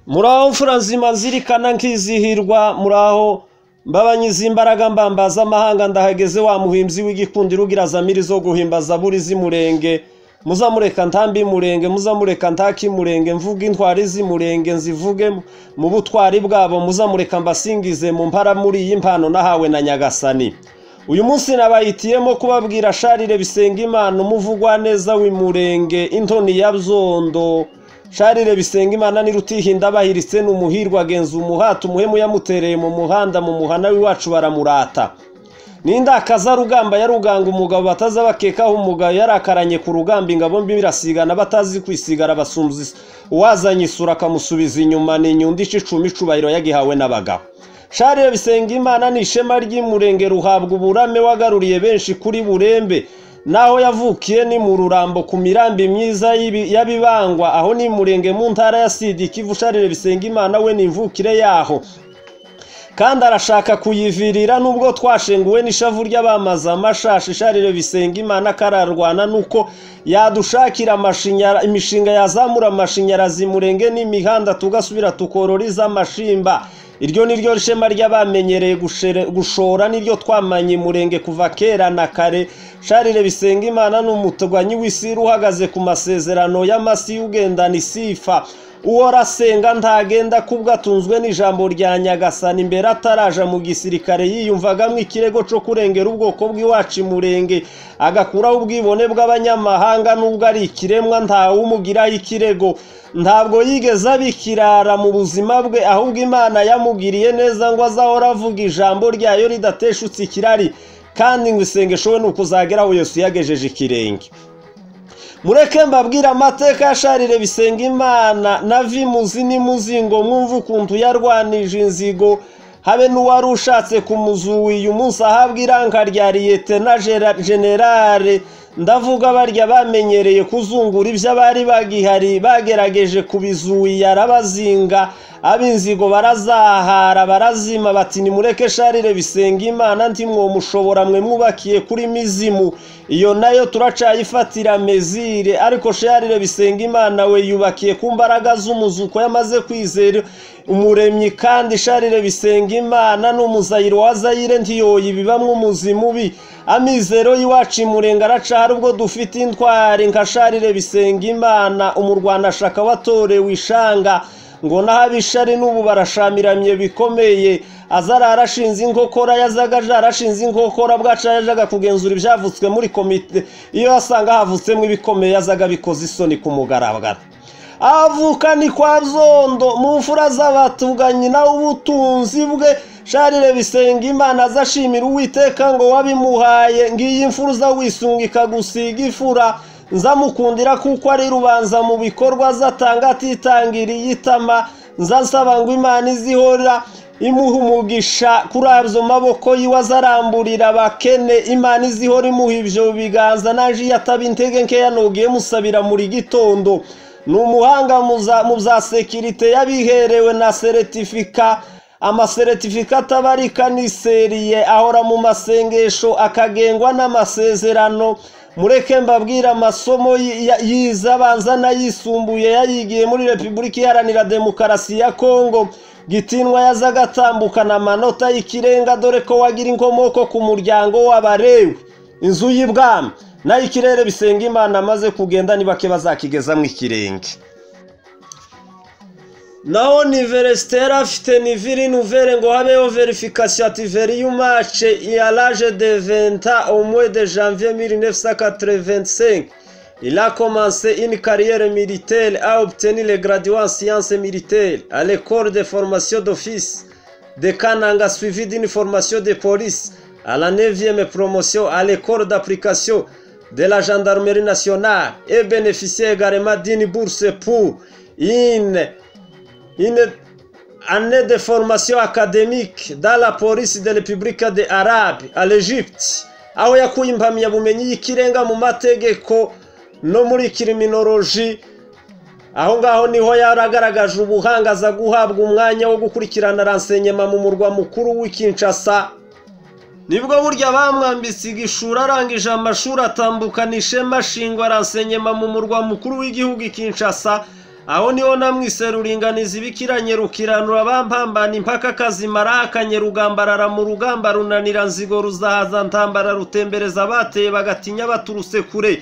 muraho mfura nzima zirikana nkizihirwa muraho mbabanyize imbaraga mbambaza amahanga ndahageze wa muhimbyi w'igikundiro ugira zamiri zo guhimbaza buri z'imurenge muzamureka ntambi murenge muzamureka ntaki murenge mvuga intwari z'imurenge nzivuge mu butwari bwabo muzamureka mbasingize mu mpara muri iyi mpano nahawe na nyagasani uyu munsi nabayitiyemo kubabwira sharire bisenga imana umuvugwa neza w'imurenge intoni ya byondo sharire bisenga imana nirutihinda bahiritse n'umuhirwa agenza umuhata umuhemu yamutereye mu muhanda mu muhana w'iwacu baramurata nindakaza rugamba ya ruganga umugabo bataza bakekaho umugabo yarakaranye ku rugamba ingabo mbi birasigana batazi kwisigara basumvise uwazanye isura akamusubiza inyuma ni inyundisha icumi icubahiro yagihawe n'abagabo sharire bisenga imana ni ishema ry'imurenge ruhabwa uburame wagaruriye benshi kuri burembe naho yavukiye ni mu rurambo ku mirambi myiza y'abibangwa aho ni murenge mu ntara ya sidi kivu sharire bisenga imana we ni imvukire yaho kandi arashaka kuyivirira nubwo twashenguwe n'ishavu ry'abamaze amashashi isharire bisenga imana akararwana nuko yadushakira imishinga yazamura amashanyarazi murenge n'imihanda tugasubira tukorora iz'amashimba iryo ni ryo shema ry'abamenyereye gushora niryo twamanye murenge kuva kera na kare sharire bisenga imana ni umutuganyi w'isiri uhagaze ku masezerano y'amasi y'ugendana isifa uwo arasenga ntagenda kubwo atunzwe n'ijambo rya nyagasani imbere ataraja mu gisirikare yiyumvagamo ikirego cyo kurengera ubwoko bw'iwacu murenge agakuraho ubwibone bw'abanyamahanga n'ubwo ari ikiremwa ntawumugiraho ikirego ntabwo yigeze abikirara mu buzima bwe ahubwo imana yamugiriye neza ngo azahora avuga ijambo ryayo ridateshutse ikirari kandi ngo isengesho we ni ukuzagera aho yose yagejeje ikirenge mureke mbabwire amateka ya sharire bisenga imana na vimuzi n'imuzingo mwumva ukuntu yarwanije inzigo habe n'uwari ushatse kumuzuwe uyu munsi ahabwa iranka rya liyete na generale ndavuga barya bamenyereye kuzungura ibyo abari bagihari bagerageje kubizuya arabazinga ab'inzigo barazahara barazima bati nimureke sharire bisenga imana ntimwomushobora mwe mwubakiye kuri mizimu iyo nayo turacayifatira mezire ariko sharire bisenga imana we yubakiye ku mbaraga z'umuzuko yamaze kwizera umuremyi kandi sharire bisenga imana n'umuzayiro wa zayire ntiyoye ibibamwo umuzimu bi amizero y'iwacu imurenga araca hari ubwo dufite intwari nka sharire bisenga imana umurwanashaka watorewe ishanga ngo n'abishari n'ubu barashamiramye bikomeye azara arashinze inkokora yazagaje arashinze inkokora bwacu yajaga kugenzura ibyavutswe muri komite iyo asanga havutsemo ibikomeye yazaga bikoze isoni ku mugaragaro avuka ni kwa byondo mu mfura z'abatuganyi nawe ubutunzi bwe sharire bisenga imana azashimira uwiteka ngo wabimuhaye ngiyi imfura uza wisunga ikagusiga ifura nzamukundira kuko ari rubanza mu bikorwa zatanga atitangiriye itama nzasaba ngo imana izihora imuha umugisha kuri abyo maboko yiwe azaramburira abakene imana izihora imuha ibyo biganza naje iyo ataba intege nkeya nugiye musabira muri gitondo ni umuhanga mu bya sekirite yabiherewe na seretifika amaseretifika atabarika ni seriye ahora mu masengesho akagengwa n'amasezerano mureke mbabwire amasomo yize abanza n'ayisumbuye yayigiye muri repubulika iharanira demokarasi ya kongo gitindwa yazaga atambukana amanota y'ikirenga dore ko wagira inkomoko ku muryango w'abarewe inzu y'ibwami nayo ikirere bisenga imana amaze kugenda ni bake bazakigezamo ikirenge naho niveresitera afite niviri nuvere ngo habeho verifikasiyo ativeri y'umace ya raje de venta umwe de janvier mille neuf cent quatre-vingt-cinq il a commencé une carrière militaire a obtenu le graduat en sciences militaires à l'école de formation d'office de Kananga suivi d'une formation de police à la 9e promotion à l'école d'application de la gendarmerie nationale et bénéficié également d'une bourse pour une une année de formation académique dans la police de République de Arabe à l'Egypte aho yakuye impamyabumenyi y'ikirenga mu mategeko no muri kiriminoloji aho ngaho niho yaragaragaje ubuhanga aza guhabwa umwanya wo gukurikirana ransenyema mu murwa mukuru w'i Kinshasa nibwo burya bamwambitse igishura arangije amashuri atambukana ishema shingwa ransenyema mu murwa mukuru w'igihugu i Kinshasa aho niho namwise ruringaniza ibikiranye rukiranura bampambana impaka kazimara akanye rugambarara mu rugamba runanira nzigo ruzahaza ntambara rutembereza abateye bagatinya baturutse kure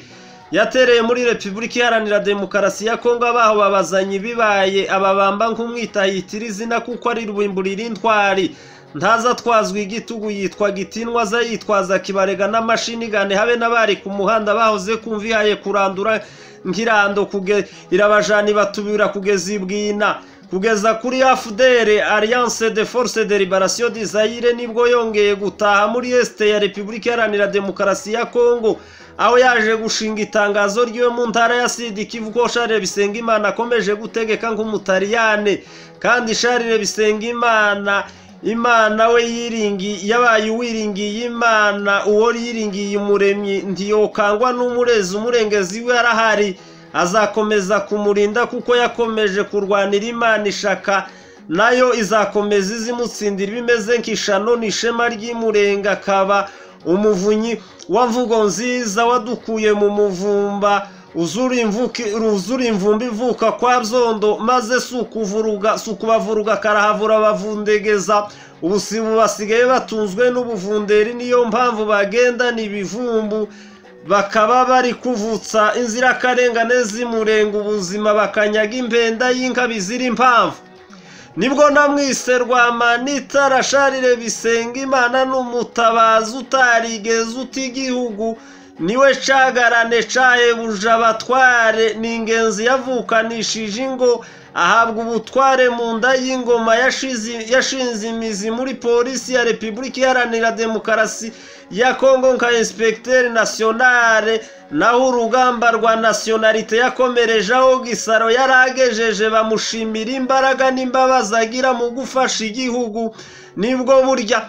yatereye muri repubulika iharanira demokarasi ya kongo abaho babazanye ibibaye ababamba nk'umwita yitira izina kuko ari rwimburira intwari ntaza atwazwa igitugu yitwa gitinwa aza yitwaza kibarega n'amashinigane habe n'abari ku muhanda bahoze kumva ihaye kurandura nk'irando kuge irabajana ibatubira kugeza ibwina kugeza kuri afudere alliance de force de liberation de Zaire nibwo yongeye gutaha muri este ya repubulika iharanira demokarasi ya kongo aho yaje gushinga itangazo ry'iwe mu ntara ya sidi kivu ko share bisengimana akomeje gutegeka nk'umutaliyane kandi share bisengimana imana we yiringi yabaye uwiringiye imana uwo yiringiye umuremyi ntiyokangwa n'umurezi umurengezi we arahari azakomeza kumurinda kuko yakomeje kurwanira imana ishaka nayo izakomeza izimutsindira bimeze nk'ishano n'ishema ry'imurenga akaba umuvunyi wa mvugo nziza wadukuye mu muvumba uzura imvumba ivuka kwa byondo maze si ukubavuruga karahavura abavundegeza ubu si basigaye batunzwe n'ubuvunderi niyo mpamvu bagendana ibivumbu bakaba bari kuvutsa inzirakarengane zimurenga ubuzima bakanyaga impenda y'inkabi ziri impamvu nibwo namwise rwamanita rasharire bisenga imana n'umutabazi utarigeze uta igihugu niwe cagarane caye buja abatware ni ingenzi yavukanishije ingo ahabwa ubutware mu nda y'ingoma yashinze imizi muri polisi ya repubulika iharanira demokarasi ya kongo nka inspekiteri nasiyonare naho urugamba rwa nasiyonarite yakomereje aho gisaro yari agejeje bamushimira imbaraga n'imbabazi agira mu gufasha igihugu nibwo burya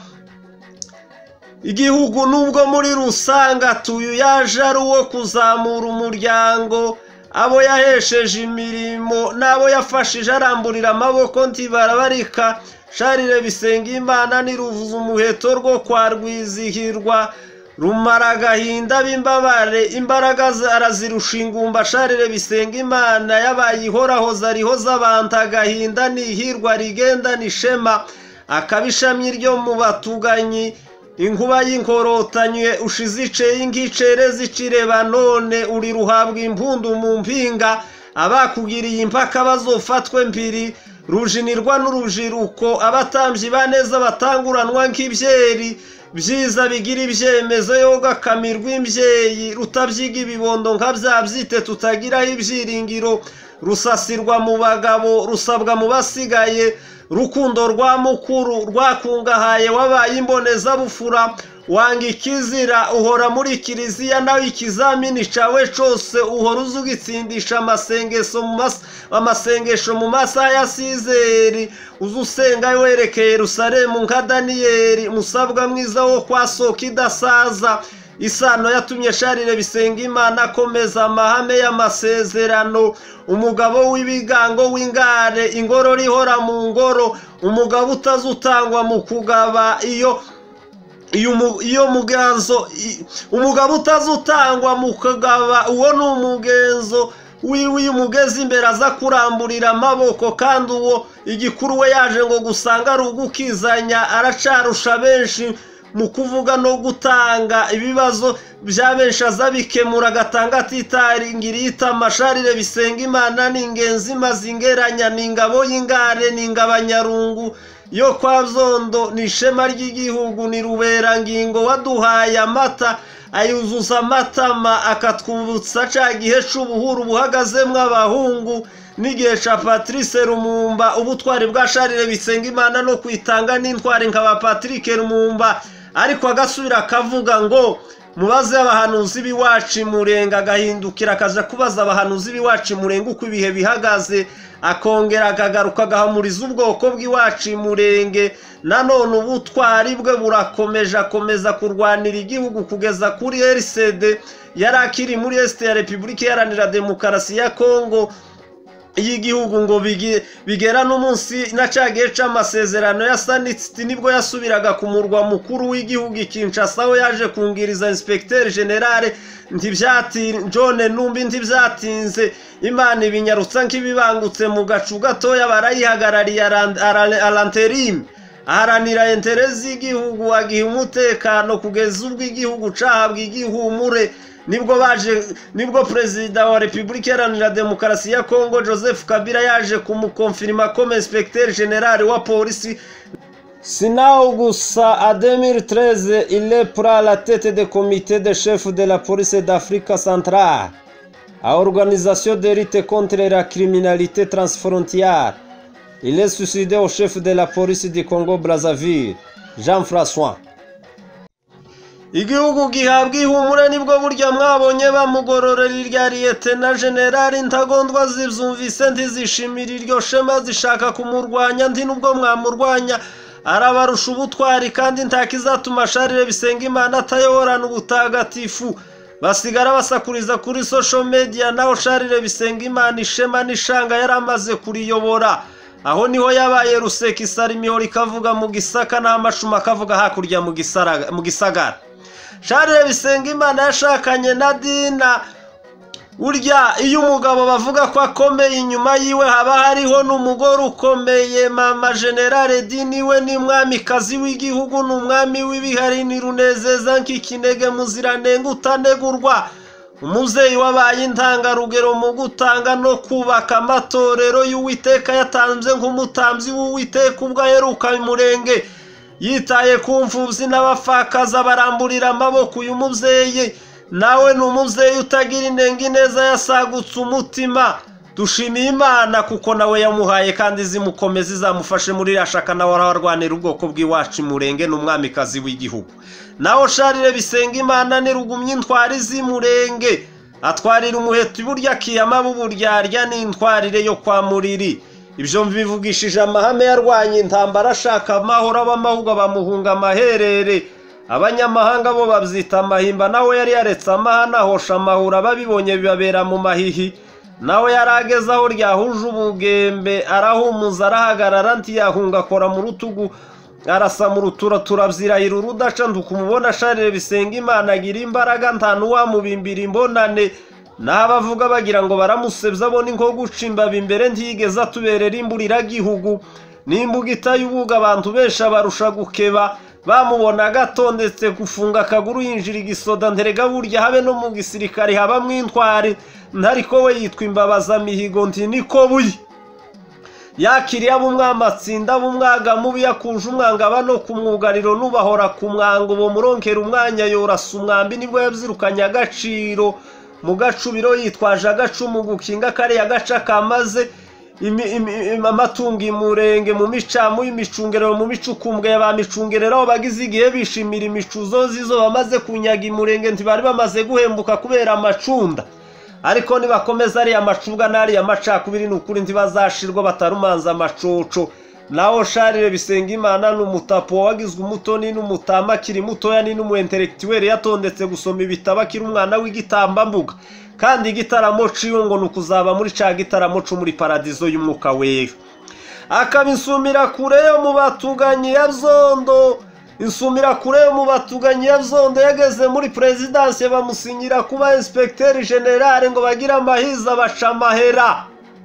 igihugu nubwo muri rusange atuye yaje ari uwo kuzamura umuryango abo yahesheje imirimo n'abo yafashije aramburira amaboko ntibarabarika sharire bisenga imana ntiruvuze umuheto rwo kwa rwizihirwa rumara agahinda b'imbabare imbaraga arazirusha ingumba sharire bisenga imana yabaye ihorahoza rihoza abantu agahinda n'ihirwa rigenda n'ishema akabishamyi ryo mu batuganyi inkuba y'inkorotanywe ushizice y'ingicere zicirebana none uri ruhabwa impundu mu mpinga abakugiriye impaka bazofatwe mbiri rujinirwa n'urujiruko abatambyi baneza batanguranwa nk'ibyeri byiza bigira ibyemezo yoga akamirwa imbyeyi rutabyiga ibibondo nka bya byite tutagiraho ibyiringiro rusasirwa mu bagabo rusabwa mu basigaye rukundo rwa mukuru rwakungahaye wabaye imbonezabufura wanga ikizira uhora muri kiliziya nawe ikizamini cawe cose uhora uzugitsindisha amasengesho mu masaha ya sizeri uzusenga werekeye yerusalemu nka daniyeli musabwa mwiza wo kwa soka idasaza isano yatumye sharire bisenga imana akomeza amahame y'amasezerano umugabo w'ibigango w'ingare ingoro rihora mu ngoro umugabo utazutangwa mu kugaba iyo iyo mugenzo umugabo utazutangwa mu kugaba uwo ni umugenzo wiwe iyo umugeze imbere aza kuramburira amaboko kandi uwo igikuru we yaje ngo gusanga ari ugukizanya aracarusha benshi mu kuvuga no gutanga ibibazo bya benshi aza bikemura agatanga atitaringiriye itamasharire bisenga imana ni ingenzi imaze ingeranya ni ingabo y'ingare ni ingabanyarungu yo kwa byondo ni ishema ry'igihugu ni ruberangingo waduhaye amata ayuzuza amatama akatwubutsa cya gihe cy'ubuhuru buhagazemo abahungu n'igihe cya patrice rumumba ubutwari bwa sharire bisenga imana no kwitanga n'intwari nka ba patrick rumumba ariko agasubira akavuga ngo mubaze abahanuzi b'iwacu murenga agahindukira akaza kubaza abahanuzi b'iwacu murenga uko ibihe bihagaze akongera akagaruka agahamuriza ubwoko bw'iwacu murenge nanone ubutwari bwe burakomeje akomeza kurwanira igihugu kugeza kuri erisede yari akiri muri esite ya repubulika iharanira demokarasi ya kongo y'igihugu ngo bigi- bigera n'umunsi na cagihe c'amasezerano ya sanisiti nibwo yasubiraga ku murwa mukuru w'igihugu i Kinshasa aho yaje kungiriza inspekiteri generale ntibyati- John Numbi ntibyatinze imana ibinyarutsa nk'ibibangutse mu gacu gatoya barayihagarariye aran- ara- aranterime aharanira entere z'igihugu agiha umutekano kugeza ubwo igihugu cahabwa igihumure nibwo baje nibwo perezida wa repubulika iharanira demokarasi ya kongo joseph kabila yaje kumukonfirima comme inspecteur general wa polisi Sinao gusa a 2013 il est pra la tête de comité de chef de la police d'Afrique centrale à organisation de lutte contre la criminalité transfrontière. Il est suicidé au chef de la police du Congo Brazzaville, Jean-François. igihugu gihabwa ihumure nibwo burya mwabonye bamugororera irya liyete na generali ntagondwa zibyumvise ntizishimira iryo shema zishaka kumurwanya ndi nubwo mwamurwanya arabarusha ubutwari kandi ntakizatuma sharire bisenga imana atayoborana ubutagatifu basigara basakuriza kuri social media naho sharire bisenga imana ishema n'ishanga yari amaze kuriyobora aho niho yabaye rusekisara imihoro ikavuga mu gisaka n'amashuma akavuga hakurya mu gisaraga- mu gisagara sharire bisenga imana yashakanye na dina burya iyo umugabo bavuga ko akomeye inyuma yiwe haba hariho n'umugore ukomeye mama generale dini we ni mwamikazi w'igihugu ni umwami w'ibihari ni runezeza nk'ikinege muziranenge utanegurwa umubyeyi wabaye intangarugero mu gutanga no kubaka amatorero y'uwiteka yatanze nk'umutambyi w'uwiteka ubwo aheruka umurenge yitaye ku mfubyi n'abapfakazi baramburira amaboko uyu mubyeyi nawe ni umubyeyi utagira inenge neza yasagutse umutima dushimiye imana kuko nawe yamuhaye kandi zimukomeza izamufashe muri iriya shaka nawe ararwanira ubwoko bw'iwacu imurenge n'umwamikazi w'igihugu naho sharire bisenga imana nirugumye intwari z'imurenge atwarira umuheto iburyo akiyama buburyarya n'intwarire yo kwa muriri ibyo mbivugishije amahame yarwanya intambara ashaka amahoro ab'amahugwa bamuhunga amaherere abanyamahanga bo babyita amahimba nawe yari yaretse amahana ahosha amahura babibonye bibabera mu mahihi nawe yari ageze aho ryahuje ubugembe arahumuza arahagarara ntiyahunga akora mu rutugu arasa mu rutura turabyirahira urudaca ndukumubona asharire bisenga imana agira imbaraga nta n'uwamubimbira imbonane n'abavuga bagira ngo baramusebya abona inko guca imbabi imbere ntiyigeze atuberera imburiragihugu n'imbuga itayubuga abantu benshi abarusha gukeba bamubonaga atondetse gufunga akaguru yinjira igisoda nterega burya habe no mu gisirikare habamo intwari ntariko we yitwa imbabazamihigo nti niko buye yakiriye ab'umwamatsinda b'umwaga mubi yakuje umwangaba no ku mwugariro n'ubahora ku mwango uwo muronkera umwanya yorasa umwambi nibwo yabyirukanye agaciro mu gacubiro yitwaje agacumu gukinga kariya gace kamaze imi- imi- im- amatungo imurenge mu micamu y'imicungerero mu micukumbwe ya ba micungerero aho bagize igihe bishimira imicuzo zizo bamaze kunyaga imurenge ntibari bamaze guhembuka kubera amacunda ariko nibakomeza ariya macubwa n'ariya macakubiri ni ukuri ntibazashirwa batarumanza amacoco naho sharire bisenga imana ni umutapo wagizwe umutoni n'umutama akiri mutoya ni n'umuentelektiweli yatondetse gusoma ibitabo akiri umwana w'igitambambuga kandi igitaramo ciwe ngo ni ukuzaba muri ca gitaramo co muri paradizo y'umwuka wewe akabisumira kure yo mu batuganyi ya byondo insumira kure yo mu batuganyi ya byondo yageze muri perezidansi bamusinyira kuba inspekiteri generale ngo bagire amahiza baca amahera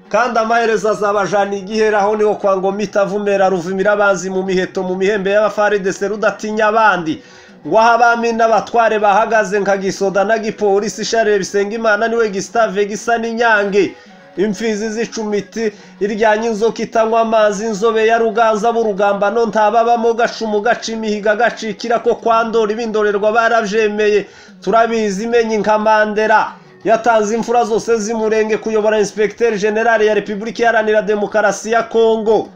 kandi amaherezo azabajana igihera aho niho kwa ngoma itavumera ruvumira abanzi mu miheto mu mihembe y'abafaridese rudatinya abandi waho abami n'abatware bahagaze nka gisoda na gipolisi sharire bisenga imana niwe gisitave gisa n'inyange imfizi zicumiti iryanya inzoka itanywa amazi inzobe ya ruganza b'urugambano ntababamo gacumu gaca imihiga gacikira ko kwandora ibindorerwa barabyemeye turabizi imenye nka mandera yatanze imfura zose z'imurenge kuyobora inspekiteri generale ya repubulika iharanira demokarasi ya kongo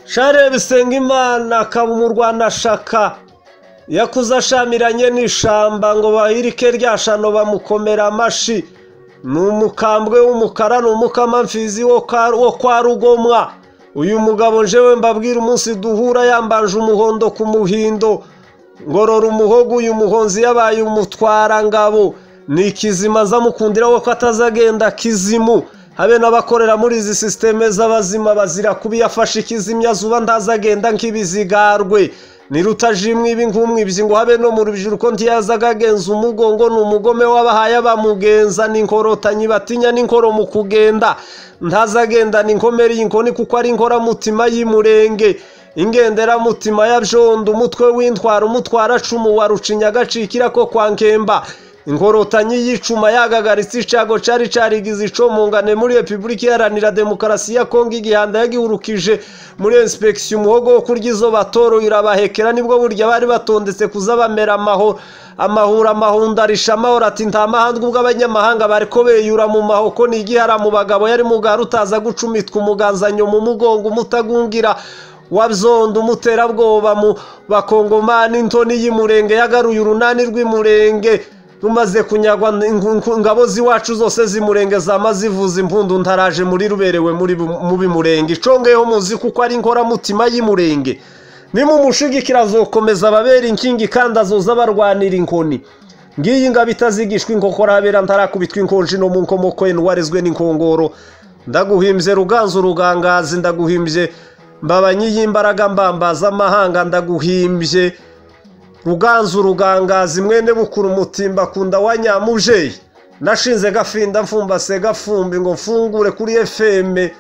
sharire bisenga imana akaba umurwanashaka yakuze ashamiranye n'ishamba ngo bahirike rya shano bamukomera amashi ni umukambwe w'umukara ni umukamamfizi wo ka- wo kwa rugomwa uyu mugabo njewe mbabwira umunsi duhura yambanje umuhondo ku muhindo ngorora umuhogo uyu muhonzi yabaye umutwarangabo ni ikizima nza mukundira we ko atazagenda kizimu habe n'abakorera muri izi sisiteme z'abazima bazira kuba yafashe ikizimyazuba ntazagenda nk'ibizigarwe ni rutajimwe ibi nk'umwibyi ngo habe no mu rubyiruko ntiyazaga umugongo ni umugome w'abahaye bamugenza ni inkorotanyi batinya n'inkoro mu kugenda ntazagenda ni inkomeri y'inkoni kuko ari inkoramutima y'imurenge ingenderamutima ya byondo umutwe w'intwara umutwara cumu wa rucinyagacikira ko kwa nkemba inkorotanyi y'icuma yagagaritse icago cari carigize ico mu ngane muri repubulika iharanira demokarasi ya kongo igihanda yagihurukije muri inspeksiyo umuhogo wo kurya izo batoro irabahekera nibwo burya bari batondetse kuza bamera amahoro amahura amahunda arisha amahoro ati nta mahanga ubwo abanyamahanga bariko beyura mu mahoko ni igihara mu bagabo yari mugara utaza gucumitwa umuganzanyo mu mugongo umutagungira wabzonda umuterabwoba mu bakongomani intoni y'imurenge yagaruye urunani rw'imurenge rumaze kunyagwa ingabo ziwacu zose zimurenge zama zivuza impundu ntaraje muri ruberewe mu bimurenge icongeyeho muzi kuko ari inkoramutima y'imurenge nimumushigikira azokomeza ababera inkingi kandi azoza abarwanira inkoni ngiyi ngabo itazigishwa inkokora habera ntarakubitwa inkonji no mu nkomoko ye n'uwarezwe n'inkongoro ndaguhimbye ruganzu urugangazi ndaguhimbye mbabanyi y'imbaraga mbambaza amahanga ndaguhimbye ruganzu rugangazi mwene bukura umutimba akunda wa nyamujeyi nashinze gafinda mfumbase gafumbi ngo mfungure kuri efeme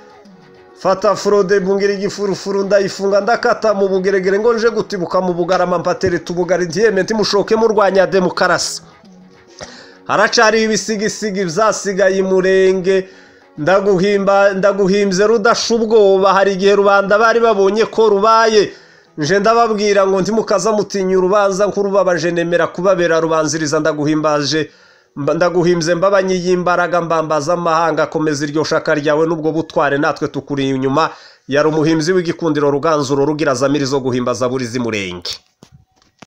fata forode bungira igifurufuru ndayifunga ndakata mu bugeregere ngo nje gutibuka mu bugarama mpatere tubugari ntiyeme ntimushoke murwanya demokarasi haracariho ibisigisigi byasigaye imurenge ndaguhimba ndaguhimbye rudasha ubwoba hari igihe rubanda bari babonye ko rubaye nje ndababwira ngo ntimukaza mutinya urubanza nkurubabaje nemera kubabera rubanziriza ndaguhimbaje ndaguhimbye mbabanyi y'imbaraga mbambaza amahanga akomeza iryo shaka ryawe n'ubwo butware natwe tukuri inyuma yari umuhimbyi w'igikundiro ruganzuro rugira zamirizo guhimbaza buri z'umurenge